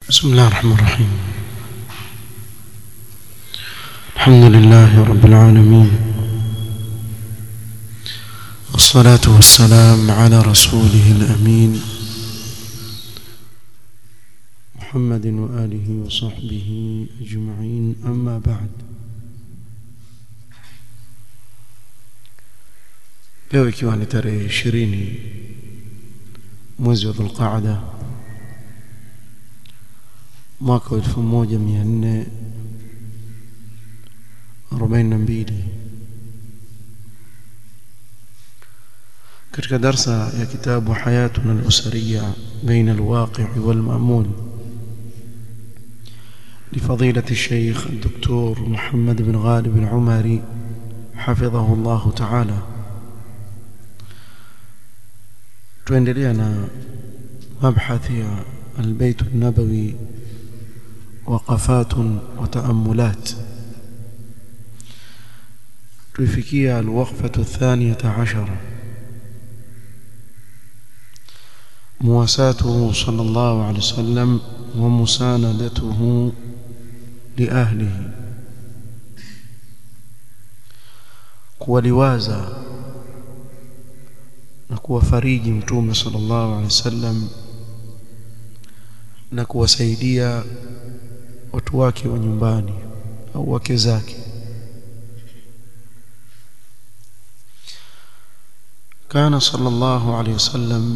بسم الله الرحمن الرحيم الحمد لله رب العالمين والصلاة والسلام على رسوله الأمين محمد وآله وصحبه أجمعين أما بعد leo ikiwa ni tarehe ishirini mwezi wa dhulqaada mwaka wa elfu moja mia nne arobaini na mbili katika darsa ya kitabu hayatuna alusariya baina alwaqi walmamul لفضيلة الشيخ الدكتور محمد بن غالب العمري حفظه الله تعالى tuendelea na mabhathi ya albayt an-nabawi waqafat wa ta'ammulat tuifikia alwaqfatu athaniyata ashara مواساته صلى الله عليه وسلم ومساندته لأهله kuwaliwaza na kuwafariji mtume sallallahu alaihi wasallam na kuwasaidia watu wake wa nyumbani au wake zake كان صلى الله عليه وسلم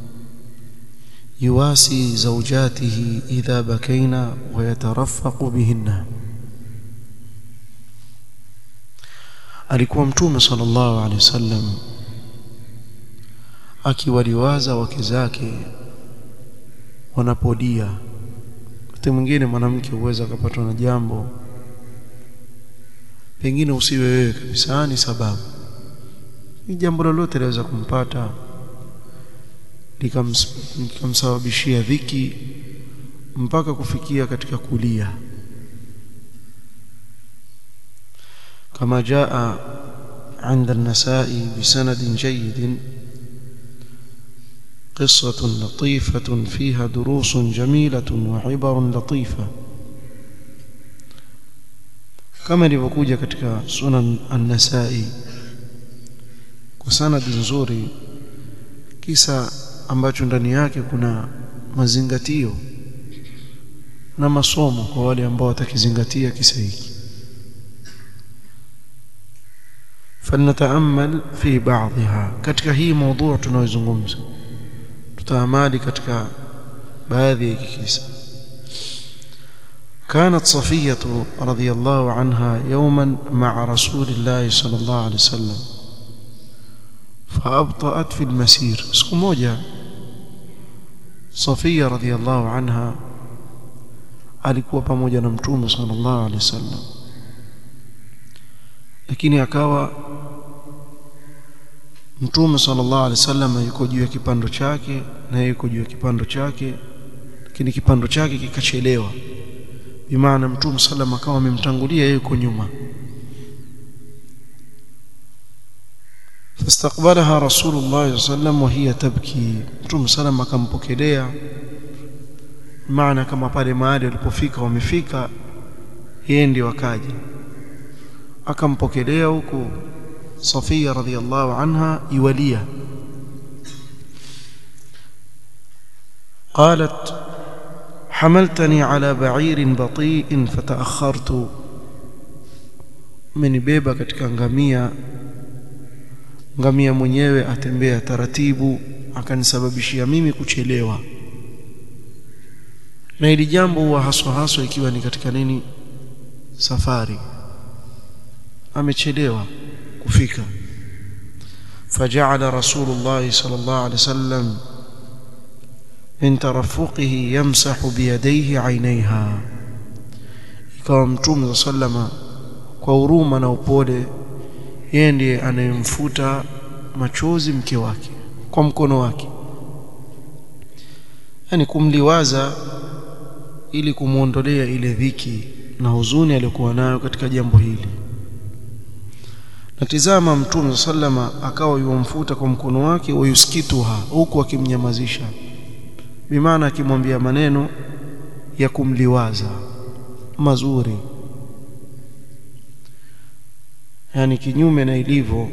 يواسي زوجاته إذا بكينا ويترفق بهن alikuwa mtume sallallahu alaihi wasallam akiwaliwaza wake zake wanapodia wakati mwingine mwanamke huweza akapatwa na jambo pengine usiwe wewe kabisa ni sababu ni jambo lolote laweza kumpata likamsababishia dhiki mpaka kufikia katika kulia kama jaa عند النسائي بسند جيد قصة لطيفة فيها دروس جميلة وعبر لطيفة كما ilivyokuja katika sunan an-nasai kwa sanadi nzuri kisa ambacho ndani yake kuna mazingatio na masomo kwa wale ambao watakizingatia kisa hiki فلنتامل في بعضها katika hii موضوع tunayozungumza tutaamali katika baadhi ya kisa كانت صفية رضي الله عنها يوما مع رسول الله صلى الله عليه وسلم فأبطأت في المسير siku moja Safia radhiallahu anha alikuwa pamoja na mtume sallallahu alaihi wasallam lakini akawa mtume sallallahu alaihi wasallam yuko juu ya kipando chake na yuko juu ya kipando chake lakini kipando chake kikachelewa bimaana mtume sallam akawa amemtangulia yeye yuko nyuma فاستقبلها رسول الله صلى الله عليه وسلم وهي تبكي mtume sallam akampokelea maana kama pale mahali walipofika wamefika yeye ndio akaja akampokelea huku Safia radhiallahu anha iwalia قالت حملتني على بعير بطيء فتأخرت umenibeba katika ngamia ngamia mwenyewe atembea taratibu akanisababishia mimi kuchelewa na hili jambo huwa haswa haswa ikiwa ni katika nini safari amechelewa kufika فجعل رسول الله صلى الله عليه وسلم من ترفقه يمسح بيديه عينيها ikawa mtume sallama kwa huruma na upole yeye ndiye anayemfuta machozi mke wake kwa mkono wake yani kumliwaza ili kumuondolea ile dhiki na huzuni aliyokuwa nayo katika jambo hili natizama mtume sallama akawa yumfuta kwa mkono wake wayuskituha huku akimnyamazisha bimaana akimwambia maneno ya kumliwaza mazuri yani kinyume na ilivyo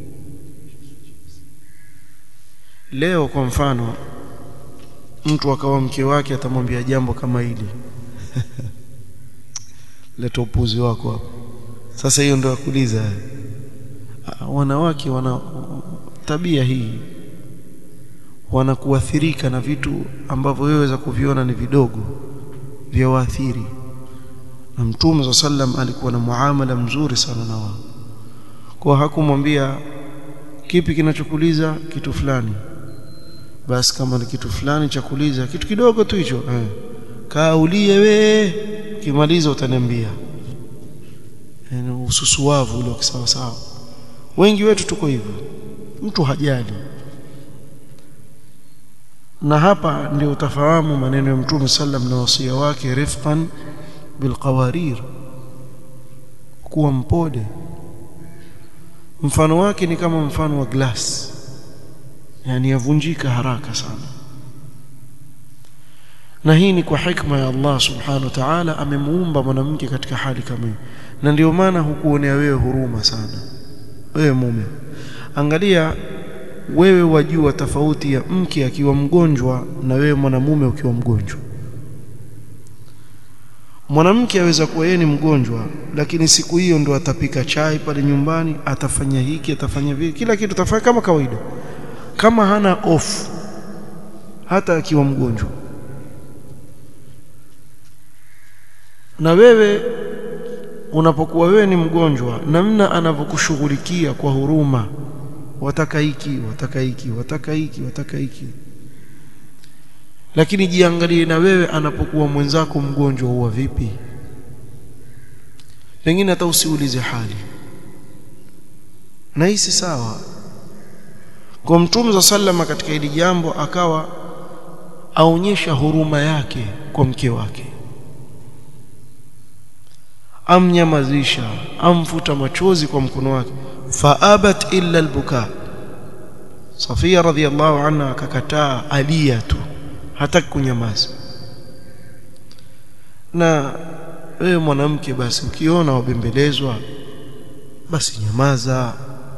leo kwa mfano mtu akawa mke wake atamwambia jambo kama hili leta upuzi wako hapo sasa hiyo ndio akuuliza wanawake wana tabia hii wanakuathirika na vitu ambavyo wewe waweza kuviona ni vidogo vya waathiri na mtume wa sallam alikuwa na muamala mzuri sana na wao kwa hakumwambia kipi kinachokuliza kitu fulani basi kama ni kitu fulani cha kuliza kitu kidogo tu hicho eh kaulie we kimaliza utaniambia yani ususuavu ule sawa sawa wengi wetu tuko hivyo mtu hajali na hapa ndio utafahamu maneno ya mtume sallam na wasia wake rifqan bilqawarir kuwa mpole mfano wake ni kama mfano wa glass yani yavunjika haraka sana na hii ni kwa hikma ya Allah subhanahu wa ta'ala amemuumba mwanamke katika hali kama hii na ndio maana hukuonea wewe huruma sana wewe mume angalia wewe wajua tofauti ya mke akiwa mgonjwa na wewe mwanamume ukiwa mgonjwa mwanamke aweza kuwa yeye ni mgonjwa lakini siku hiyo ndo atapika chai pale nyumbani atafanya hiki atafanya vile kila kitu atafanya kama kawaida kama hana off hata akiwa mgonjwa na wewe unapokuwa wewe ni mgonjwa namna anavyokushughulikia kwa huruma wataka hiki wataka hiki wataka hiki wataka hiki lakini jiangalie na wewe anapokuwa mwenzako mgonjwa huwa vipi pengine hata usiulize hali na hii si sawa kwa mtume za sallama katika hili jambo akawa aonyesha huruma yake kwa mke wake amnyamazisha amfuta machozi kwa mkono wake faabat illa albuka Safia radhiallahu anha akakataa alia tu hataki kunyamaza na wewe mwanamke basi ukiona wabembelezwa basi nyamaza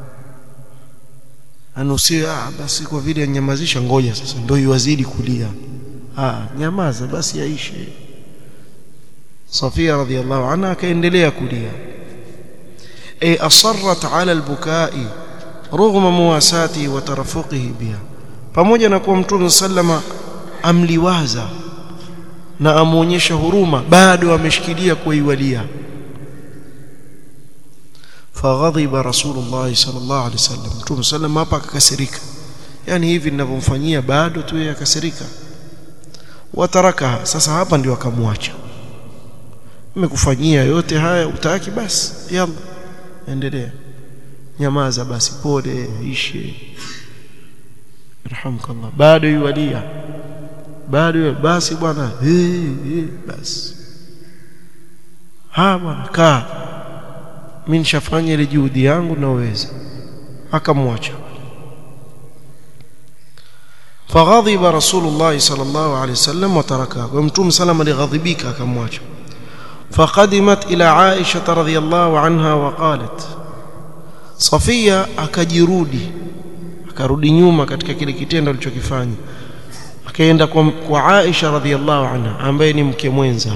anusia ah, basi kwa vile anyamazisha ngoja sasa ndio iwazidi kulia ah nyamaza basi yaishe Safia radhiallahu anha akaendelea kulia ay asarrat ala albukai رغم مواساته وترفقه بها pamoja na kuwa mtume sallama amliwaza na amuonyesha huruma bado ameshikilia kuiwalia faghadhiba rasulullah sallallahu alaihi wasallam mtume sallama hapa akakasirika yani hivi ninavyomfanyia bado tu yeye akasirika wataraka sasa hapa ndio akamwacha nimekufanyia yote haya utaki basi yalla endelea nyamaza basi pole ishe rahmkallah bado yualia bado basi bwana hey, hey, basi ha bwana kaa mimi nishafanya ile juhudi yangu naweza akamwacha فغضب رسول الله صلى الله عليه وسلم وتركه ومتوم سلم لغضبك akamwacha فقدمت إلى عائشة رضي الله عنها وقالت Safia akajirudi akarudi nyuma katika kile kitendo alichokifanya akaenda kwa, kwa Aisha radhiallahu anha ambaye ni mke mwenza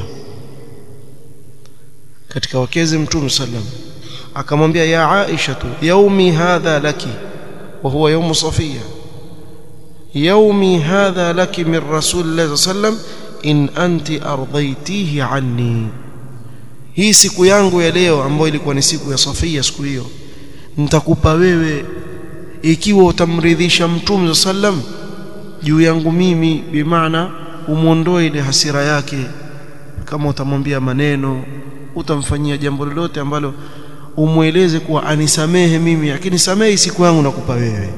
katika wakezi mtume sallam akamwambia ya Aisha tu yaumi hadha laki wa huwa yaumu Safia yaumi hadha laki min rasulillahi sallam in anti ardhaitihi anni hii siku yangu ya leo ambayo ilikuwa ni siku ya Safia siku hiyo nitakupa wewe ikiwa utamridhisha mtume sallam juu yangu mimi bimaana umuondoe ile hasira yake kama utamwambia maneno utamfanyia jambo lolote ambalo umweleze kuwa anisamehe mimi lakini samehe siku yangu nakupa wewe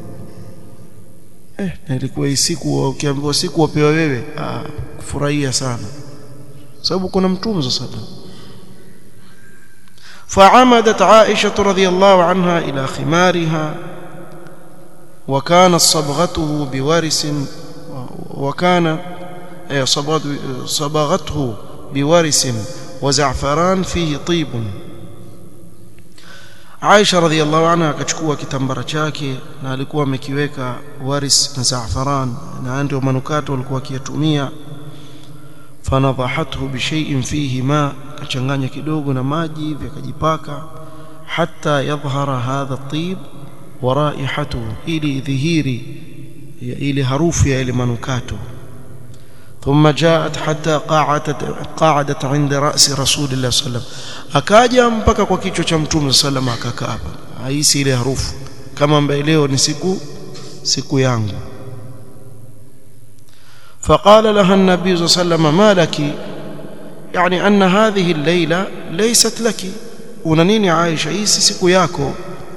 eh na ilikuwa hii siku ukiambiwa siku wapewa wewe ah kufurahia sana sababu kuna mtume sallam فعمدت عائشة رضي الله عنها إلى خمارها وكانت صبغته بورس وكان صبغته بورس وزعفران فيه طيب Aisha radhiallahu anha akachukua kitambara chake na alikuwa amekiweka waris na zaafaran na ndio manukato walikuwa akiyatumia fanadhahathu bishai'in fihi ma kachanganya kidogo na maji vikajipaka hatta yadhhara hadha at-tib wa raihatuhu ili dhihiri ile harufu ya ile manukato ثم جاءت حتى قعدت قعدت عند راس رسول الله صلى الله عليه وسلم akaja mpaka kwa kichwa cha mtume sallam akakaa hapa haisi ile harufu kama ambaye leo ni siku siku yangu فقال لها النبي صلى الله عليه وسلم ما لك يعني ان هذه الليله ليست لك وننيني عائشه hii si siku yako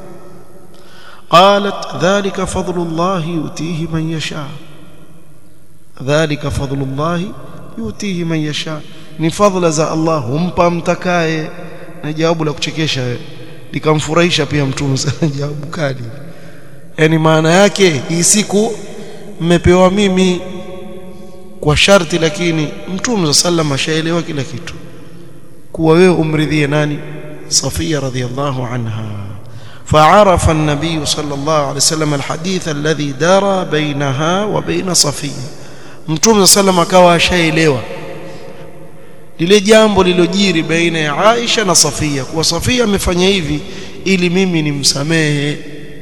قالت ذلك فضل الله يؤتيه من يشاء dhalika fadlullahi yutihi man yasha ni fadhila za Allah humpa mtakaye na jawabu la kuchekesha likamfurahisha pia mtume sana jawabu kali yani maana yake hii siku mmepewa mimi kwa sharti lakini mtume sallam ashaelewa kila kitu kuwa wewe umridhie nani Safia radhiyallahu anha فعرف النبي صلى الله عليه وسلم الحديث الذي دار بينها وبين صفيه mtume sallam akawa ashaelewa lile jambo lilojiri baina ya Aisha na Safia kuwa Safia amefanya hivi ili mimi nimsamehe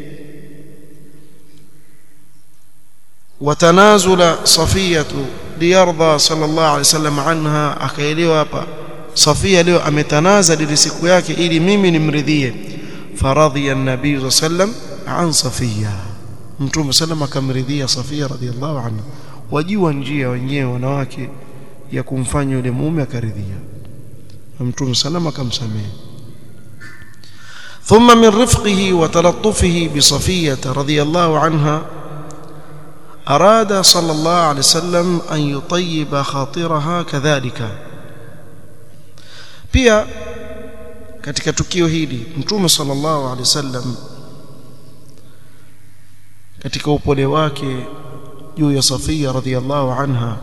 watanazula Safiyatu liyarda sallallahu alaihi wasallam anha akaelewa hapa Safia leo ametanaza ile siku yake ili mimi nimridhie faradhiya an-nabii sallam an Safia mtume sallam akamridhia Safia radhiallahu anha wajua njia wenyewe wanawake ya kumfanya yule mume akaridhia mtume salama akamsamehe ثم من رفقه وتلطفه بصفية رضي الله عنها أراد صلى الله عليه وسلم أن يطيب خاطرها كذلك pia katika tukio hili mtume sallallahu alaihi wasallam katika upole wake juu ya Safia radhiallahu anha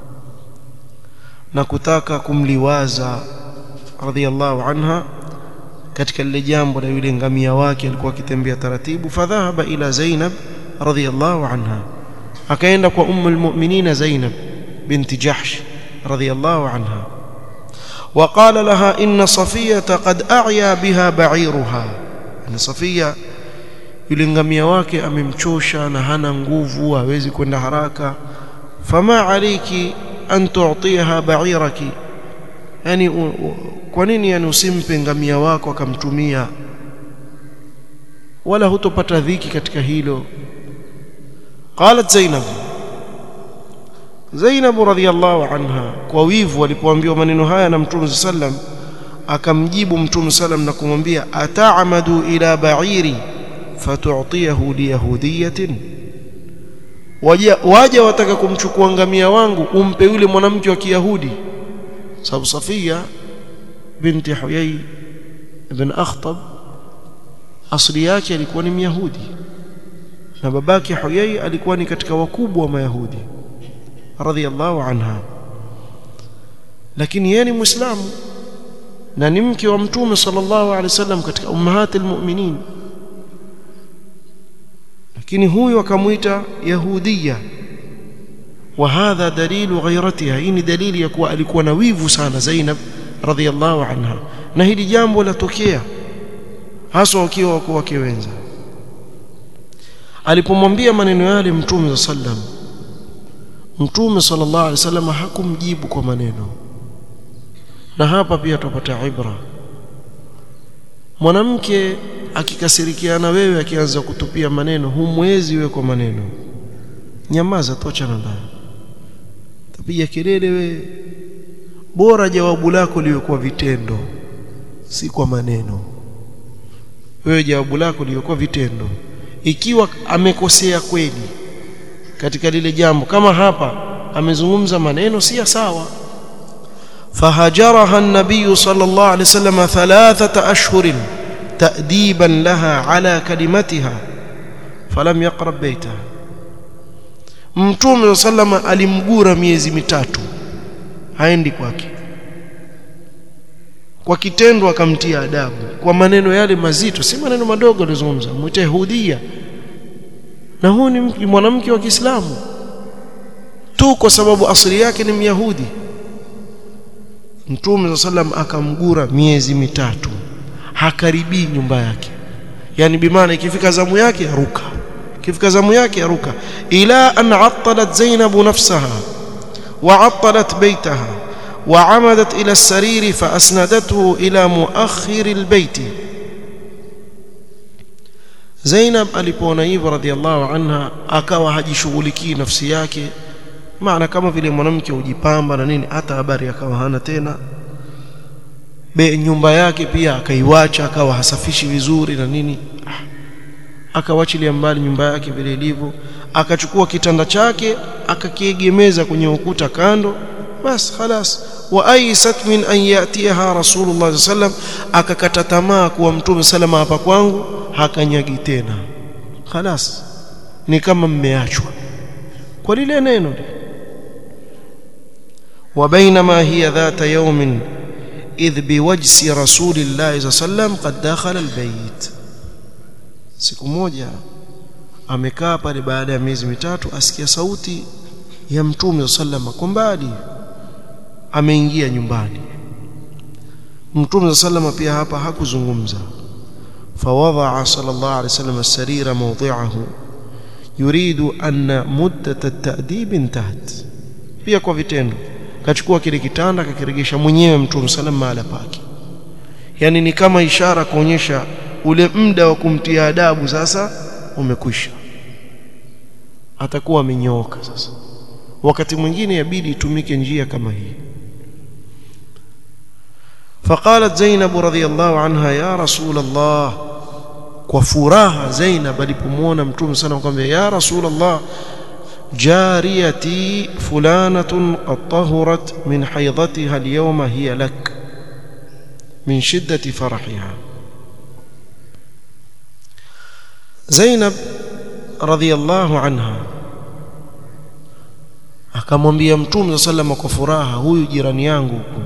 na kutaka kumliwaza radhiallahu anha katika lile jambo la yule ngamia wake alikuwa akitembea taratibu fadhahaba ila Zainab radhiallahu anha akaenda kwa ummu almu'minina Zainab binti Jahsh radhiallahu anha وقال لها إن صفية قد أعيا بها بعيرها أن صفية yule ngamia wake amemchosha na hana nguvu hawezi kwenda haraka fama aliki an tu'tiha ba'iraki yani kwa nini yani usimpe ngamia wako akamtumia wala hutopata dhiki katika hilo qalat zainab zainab radhiyallahu anha kwa wivu alipoambiwa maneno haya na mtume sallam akamjibu mtume sallam na kumwambia ata'amadu ila ba'iri fatu'tiyahu liyahudiyatin waja waja wataka kumchukua ngamia wangu umpe yule mwanamke wa kiyahudi sababu Safia binti Huyay ibn Akhtab asili yake alikuwa ni Myahudi na babake Huyay alikuwa ni katika wakubwa wa Mayahudi radhiyallahu anha lakini yeye ni Muislamu na ni mke wa Mtume sallallahu alaihi wasallam katika ummahatil mu'minin lakini huyu akamuita yahudia wa hadha dalilu ghairatiha hii ni dalili ya kuwa alikuwa na wivu sana Zainab radhiallahu anha na hili jambo latokea hasa wakiwa wako wake wenza alipomwambia maneno yale mtume sallam mtume sallallahu alaihi wasallam hakumjibu kwa maneno na hapa pia tupata ibra mwanamke akikasirikiana wewe akianza kutupia maneno humwezi wewe kwa maneno nyamaza tocha na ndani tapiga kelele we bora jawabu lako liwe kwa vitendo si kwa maneno wewe jawabu lako liwe kwa vitendo ikiwa amekosea kweli katika lile jambo kama hapa amezungumza maneno si sawa فهجرها النبي صلى الله عليه وسلم ثلاثة أشهر تأديبا لها على كلمتها فلم يقرب بيتها mtume sallama alimgura miezi mitatu haendi kwake kwa kitendo akamtia adabu kwa maneno yale mazito si maneno madogo alizungumza mwite yahudia na huyu ni mwanamke wa Kiislamu tu kwa sababu asili yake ni myahudi mtume sallam akamgura miezi mitatu hakaribii nyumba yake yani bimaana ikifika zamu yake aruka ikifika zamu yake aruka ila an attalat zainab nafsaha wa attalat baytaha وعمدت إلى السرير فأسندته إلى مؤخر البيت Zainab alipoona hivyo radhiallahu anha akawa hajishughulikii nafsi yake maana kama vile mwanamke hujipamba na nini hata habari akawa hana tena be nyumba yake pia akaiwacha akawa hasafishi vizuri na nini akawachilia mbali nyumba yake vile ilivyo akachukua kitanda chake akakiegemeza kwenye ukuta kando bas khalas wa aisat min an yatiha rasulullah sallam akakata tamaa kuwa mtume salama hapa kwangu hakanyagi tena khalas ni kama mmeachwa kwa lile neno wa bainama hiya dhata yawmin idh biwajsi rasulillah sallam qad dakhala albayt siku moja amekaa pale baada ya miezi mitatu asikia sauti ya mtume sallama kwa mbali ameingia nyumbani mtume sallama pia hapa hakuzungumza fawadaa sallallahu alaihi wasallam as-sarira mawdi'ahu yuridu anna muddat at-ta'dib intahat pia kwa vitendo kachukua kile kitanda akakiregesha mwenyewe mtume sallam mahala pake yani ni kama ishara kuonyesha ule muda wa kumtia adabu sasa umekwisha atakuwa amenyooka sasa wakati mwingine yabidi itumike njia kama hii فقالت زينب رضي الله عنها يا رسول الله وفراها زينب alipomwona mtume sana akamwambia ya رسول الله جاريتي فلانة قد طهرت من حيضتها اليوم هي لك من شدة فرحها زينب رضي الله عنها akamwambia mtume sallallahu kwa furaha huyu jirani yangu huko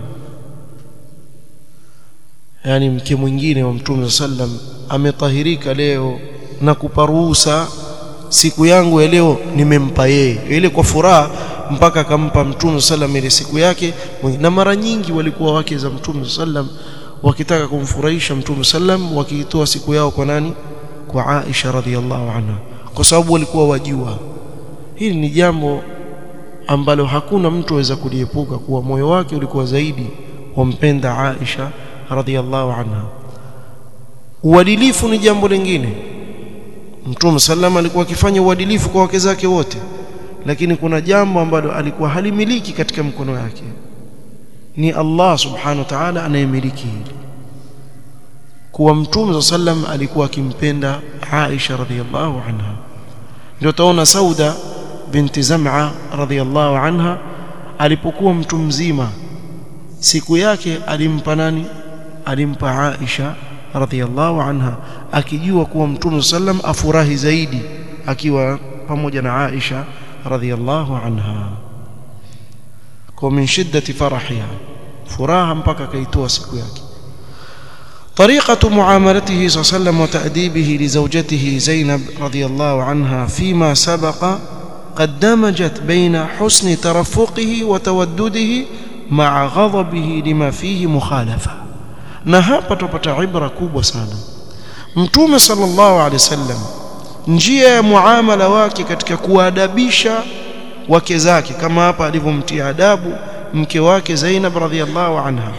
yani mke mwingine wa mtume sallam ametahirika leo na kupa ruhusa siku yangu ya leo nimempa yeye ile kwa furaha mpaka akampa mtume sallam ile siku yake na mara nyingi walikuwa wake za mtume sallam wakitaka kumfurahisha mtume sallam wakiitoa siku yao kwa nani kwa Aisha radhiallahu anha kwa sababu walikuwa wajua hili ni jambo ambalo hakuna mtu aweza kuliepuka kuwa moyo wake ulikuwa zaidi wampenda Aisha radhiallahu anha uadilifu ni jambo lingine Mtume sallam alikuwa akifanya uadilifu kwa wake zake wote lakini kuna jambo ambalo alikuwa halimiliki katika mkono yake ni Allah subhanahu wa ta'ala anayemiliki hili kuwa Mtume sallam alikuwa akimpenda Aisha radhiallahu anha ndio taona Sauda binti Zam'a radhiallahu anha alipokuwa mtu mzima siku yake alimpa nani alimpa Aisha radhiallahu anha akijua kuwa mtume sallam afurahi zaidi akiwa pamoja na Aisha radhiallahu anha kwa min shiddati farahiha furaha mpaka kaitoa siku yake طريقة معاملته صلى الله عليه وسلم وتأديبه لزوجته زينب رضي الله عنها فيما سبق قد دمجت بين حسن ترفقه وتودده مع غضبه لما فيه مخالفة na hapa tupata ibra kubwa sana mtume sallallahu alaihi wasallam njia ya muamala wake katika kuadabisha wake zake kama hapa alivyomtia adabu mke wake Zainab radhiallahu anha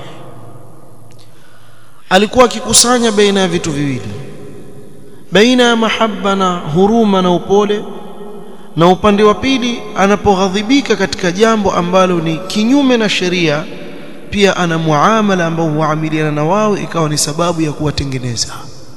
alikuwa akikusanya baina ya vitu viwili baina ya mahaba na huruma na upole na upande wa pili anapoghadhibika katika jambo ambalo ni kinyume na sheria pia ana muamala ambao huamiliana na wao ikawa ni sababu ya kuwatengeneza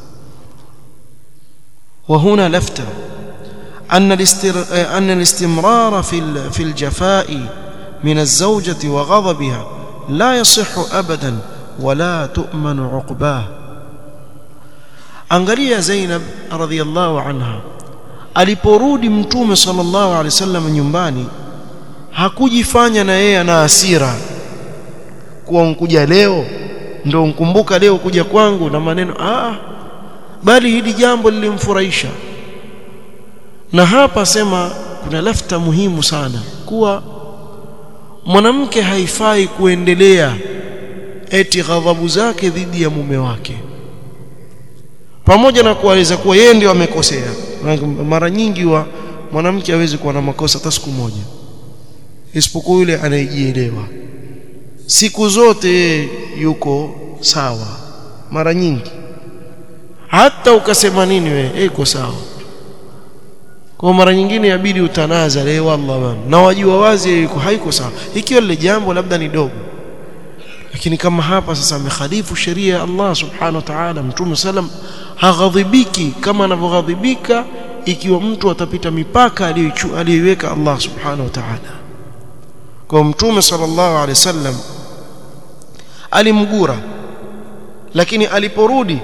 وهنا لفتة أن الاستر... أن الاستمرار في ال... في الجفاء من الزوجة وغضبها لا يصح أبدا ولا تؤمن عقباه angalia Zainab radhiallahu anha aliporudi mtume sallallahu alaihi wasallam nyumbani hakujifanya na yeye ana hasira kuwa nkuja leo ndio nkumbuka leo kuja kwangu na maneno ah bali hili jambo lilimfurahisha na hapa sema kuna lafta muhimu sana kuwa mwanamke haifai kuendelea eti ghadhabu zake dhidi ya mume wake pamoja na kueleza kuwa yeye ndio amekosea mara nyingi wa mwanamke hawezi kuwa na makosa hata siku moja isipokuwa yule anayejielewa siku zote yuko sawa mara nyingi hata ukasema nini wewe iko sawa kwa mara nyingine yabidi utanaza leo wallah bana na wajua wazi yuko haiko sawa ikiwa lile jambo labda ni dogo lakini kama hapa sasa amekhalifu sheria ya Allah subhanahu wa ta'ala mtume sallam haghadhibiki kama anavyoghadhibika ikiwa mtu atapita mipaka aliyoiweka Allah subhanahu wa ta'ala kwa mtume sallallahu alaihi wasallam alimgura lakini aliporudi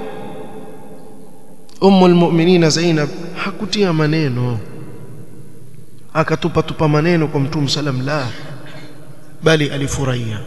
ummu almu'minina Zainab hakutia maneno akatupa tupa maneno kwa mtume sallam la bali alifurahia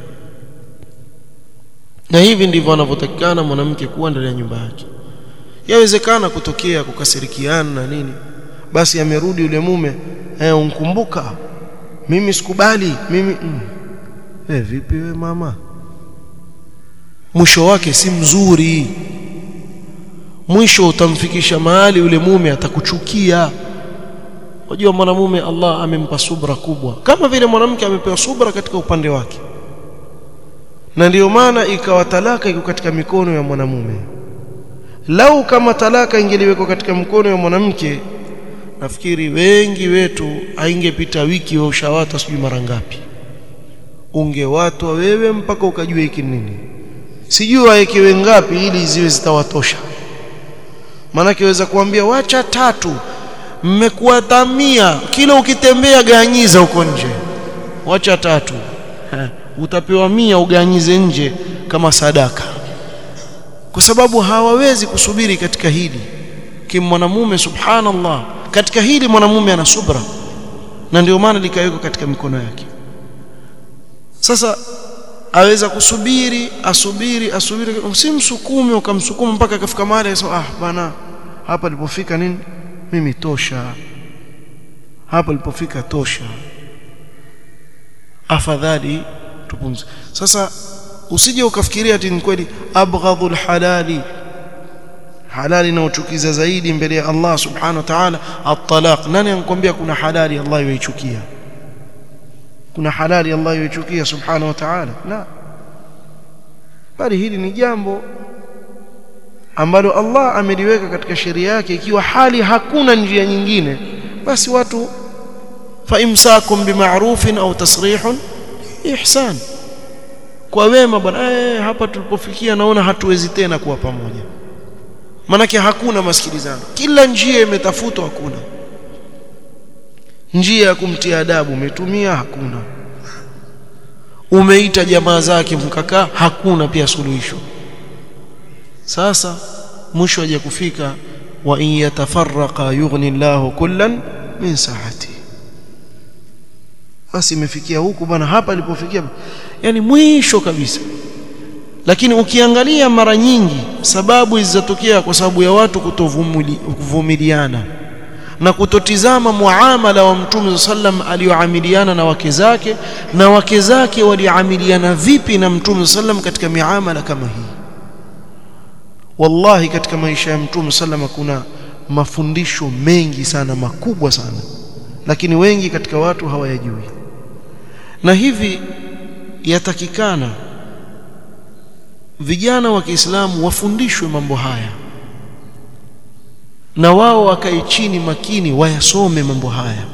na hivi ndivyo anavyotakikana mwanamke kuwa ndani ya nyumba yake yawezekana kutokea kukasirikiana na nini basi amerudi yule mume eh unkumbuka mimi sikubali mimi mm. eh vipi we mama mwisho wake si mzuri mwisho utamfikisha mahali yule mume atakuchukia unajua mwanamume Allah amempa subra kubwa kama vile mwanamke amepewa subra katika upande wake na ndiyo maana ikawa talaka iko katika mikono ya mwanamume lau kama talaka ingeliwekwa katika mkono ya mwanamke nafikiri wengi wetu haingepita wiki wa ushawata sijui mara ngapi ungewatwa wewe mpaka ukajua hiki nini sijui waekewe ngapi ili ziwe zitawatosha maanake waweza kuambia wacha tatu mmekuwa tamia kila ukitembea ganyiza huko nje wacha tatu ha, utapewa mia uganyize nje kama sadaka kwa sababu hawawezi kusubiri katika hili kimwanamume subhanallah katika hili mwanamume ana subra na ndio maana likawekwa katika mikono yake sasa aweza kusubiri asubiri asubiri usimsukume ukamsukuma mpaka akafika mahali akasema ah bana hapa nilipofika nini mimi tosha hapa nilipofika tosha afadhali tupumzike sasa usije ukafikiria ati ni kweli abghadhul halali halali inayochukiza zaidi mbele ya Allah subhanahu wa ta'ala at-talaq nani anakuambia kuna halali Allah yoichukia kuna halali Allah yoichukia subhanahu wa ta'ala la bali hili ni jambo ambalo Allah ameliweka katika sheria yake ikiwa hali hakuna njia nyingine basi watu fa imsakum bima'rufin au tasrihun ihsan kwa wema bwana eh hapa tulipofikia naona hatuwezi tena kuwa pamoja manake hakuna masikilizano kila njia imetafutwa hakuna njia ya kumtia adabu umetumia hakuna umeita jamaa zake mkakaa hakuna pia suluhisho sasa mwisho haja kufika wa in yatafarraqa yughni Allahu kullan min sa'ati basi imefikia huku bwana hapa ilipofikia yani mwisho kabisa lakini ukiangalia mara nyingi sababu zilizotokea kwa sababu ya watu kutovumiliana na kutotizama muamala wa mtume sallam aliyoamiliana na wake zake na wake zake waliamiliana vipi na mtume sallam katika miamala kama hii wallahi katika maisha ya mtume sallam kuna mafundisho mengi sana makubwa sana lakini wengi katika watu hawayajui na hivi yatakikana vijana wa Kiislamu wafundishwe mambo haya na wao wakae chini makini wayasome mambo haya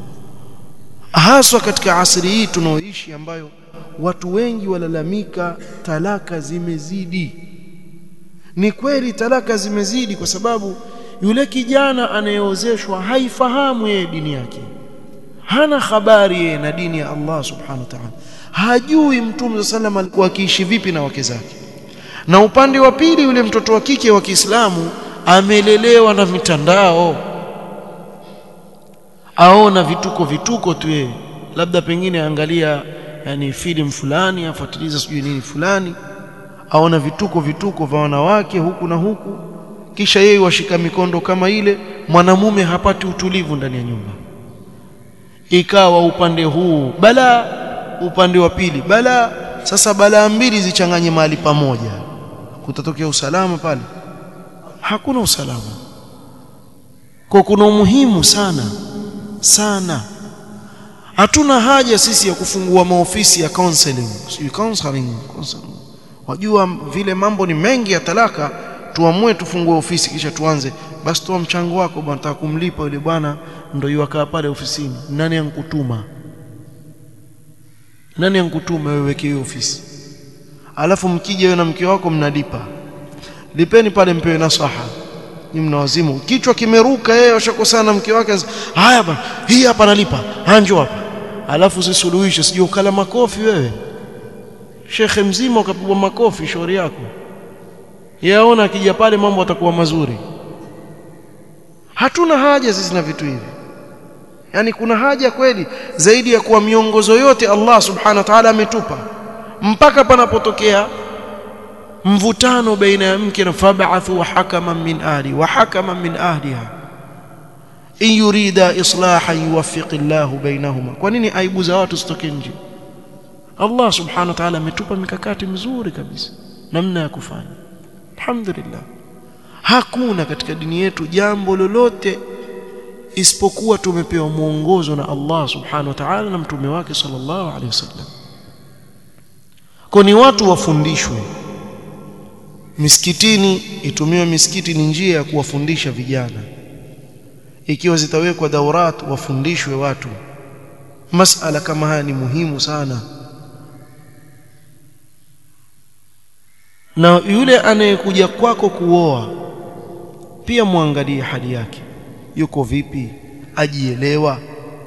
haswa katika asri hii tunaoishi ambayo watu wengi walalamika talaka zimezidi ni kweli talaka zimezidi kwa sababu yule kijana anayeozeshwa haifahamu yeye dini yake hana habari yeye na dini ya Allah subhanahu wa ta'ala hajui mtume sallam alikuwa akiishi vipi na wake zake na upande wa pili yule mtoto wa kike wa Kiislamu amelelewa na mitandao aona vituko vituko tu yeye labda pengine angalia yani filamu fulani afuatiliza sijui nini fulani aona vituko vituko vya wanawake huku na huku kisha yeye washika mikondo kama ile mwanamume hapati utulivu ndani ya nyumba ikawa upande huu bala upande wa pili bala sasa balaa mbili zichanganye mahali pamoja kutatokea usalama pale hakuna usalama kwa kuna umuhimu sana sana hatuna haja sisi ya kufungua maofisi ya counseling sio counseling, counseling wajua vile mambo ni mengi ya talaka tuamue tufungue ofisi kisha tuanze basi toa mchango wako bwana nataka kumlipa yule bwana ndio yuakaa pale ofisini nani ankutuma nani ankutuma wewe weke hiyo ofisi alafu mkija wewe na mke wako mnalipa lipeni pale mpewe nasaha ni mnawazimu kichwa kimeruka yeye washakosana na mke wake haya bwana hii hapa nalipa hanjo hapa alafu sisuluhishe sije ukala makofi wewe shekhe mzima ukapigwa makofi shauri yako yaona akija pale mambo atakuwa mazuri hatuna haja sisi na vitu hivi yani kuna haja kweli zaidi ya kuwa miongozo yote Allah subhanahu wa ta'ala ametupa mpaka panapotokea mvutano baina ya mke na fab'athu hakaman min ahli wa hakaman min ahliha in yurida islahan yuwaffiq Allahu bainahuma kwa nini aibu za watu zitoke nje Allah subhanahu wa ta'ala ametupa mikakati mizuri kabisa namna ya kufanya alhamdulillah hakuna katika dini yetu jambo lolote isipokuwa tumepewa mwongozo na Allah subhanahu wa ta'ala na mtume wake sallallahu alaihi wasallam kwa ni watu wafundishwe misikitini itumiwe misikiti ni njia ya kuwafundisha vijana ikiwa zitawekwa daurat wafundishwe watu masala kama haya ni muhimu sana na yule anayekuja kwako kuoa pia muangalie hali yake yuko vipi ajielewa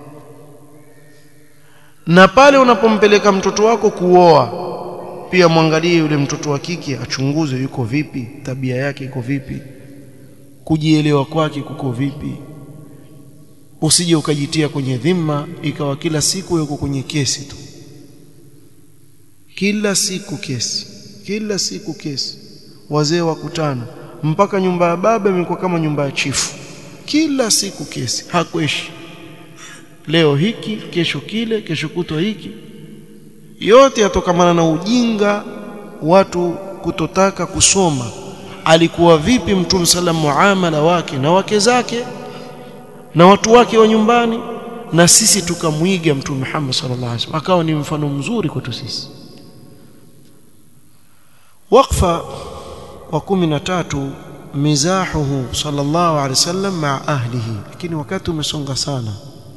na pale unapompeleka mtoto wako kuoa pia mwangalie yule mtoto wa kike achunguzwe yuko vipi tabia yake iko vipi kujielewa kwake kuko vipi usije ukajitia kwenye dhima ikawa kila siku yuko kwenye kesi tu kila siku kesi kila siku kesi wazee wakutana mpaka nyumba ya baba imekuwa kama nyumba ya chifu kila siku kesi hakweshi leo hiki kesho kile kesho kutwa hiki yote yatokamana na ujinga watu kutotaka kusoma alikuwa vipi mtume sallam muamala wake na wake zake na watu wake wa nyumbani na sisi tukamwiga mtume Muhammad sallallahu alaihi wasallam akawa ni mfano mzuri kwetu sisi waqfa wa 13 mizahuhu sallallahu alaihi wasallam ma ahlihi lakini wakati umesonga sana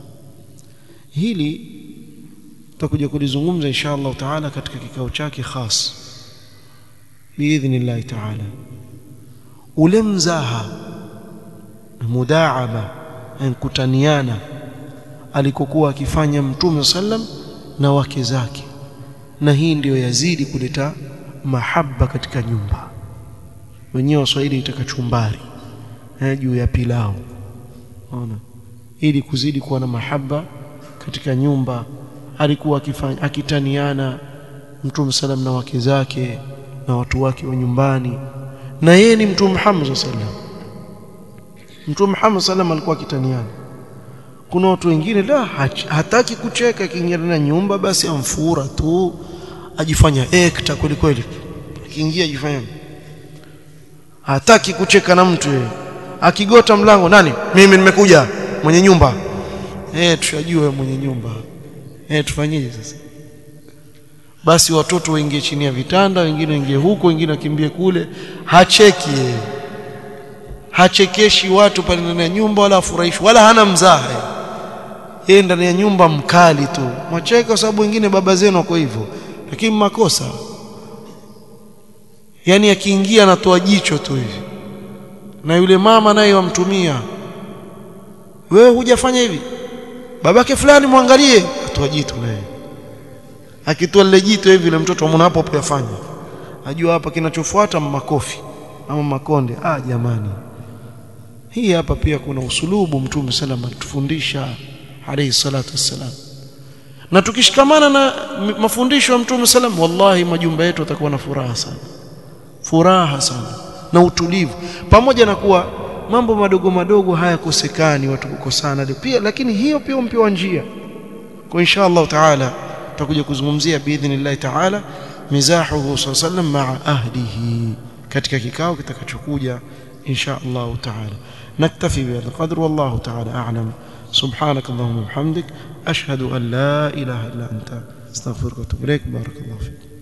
hili tutakuja kulizungumza insha Allah taala katika kikao chake khas biidhnillah taala ule mzaha mudaaba kutaniana alikokuwa akifanya mtume sallam na wake zake na hii ndiyo yazidi kuleta mahaba katika nyumba wenyewe waswahili itaka chumbari eh, juu ya pilau ona ili kuzidi kuwa na mahaba katika nyumba alikuwa akifanya akitaniana mtume sallam na wake zake na watu wake wa nyumbani na yeye ni mtume Muhammad sallam mtume Muhammad sallam alikuwa akitaniana kuna watu wengine la hataki kucheka akiingia na nyumba basi amfura tu ajifanya ekta kweli kweli akiingia ajifanya hataki kucheka na mtu yeye akigota mlango nani mimi nimekuja mwenye nyumba eh tushajua mwenye nyumba eh tufanyeje sasa basi watoto waingie chini ya vitanda wengine waingie huko wengine wakimbie kule hacheki yeye hachekeshi watu pale ndani ya nyumba wala afurahishi wala hana mzaha yeye ndani ya nyumba mkali tu mwacheka kwa sababu wengine baba zenu wako hivyo lakini makosa yani akiingia anatoa jicho tu hivi na yule mama naye wamtumia wewe hujafanya hivi babake fulani mwangalie atoa jitu naye akitoa lile jitu hivi yule mtoto amona hapo hapo yafanya ajua hapa kinachofuata makofi ama makonde ah jamani hii hapa pia kuna usulubu mtume sallam alitufundisha alayhi salatu wassalam na tukishikamana na mafundisho ya mtume sallam wallahi majumba yetu yatakuwa na furaha sana furaha sana na utulivu pamoja na kuwa mambo madogo madogo hayakosekani watu kukosana pia lakini hiyo pia mpewa njia kwa insha Allah taala tutakuja kuzungumzia biidhnillah taala mizahuhu sallam maa ahlihi katika kikao kitakachokuja insha Allah taala naktafi bihadha qadr wallahu taala a'lam سبحانك اللهم وبحمدك أشهد أن لا إله إلا أنت استغفرك واتوب إليك بارك الله فيك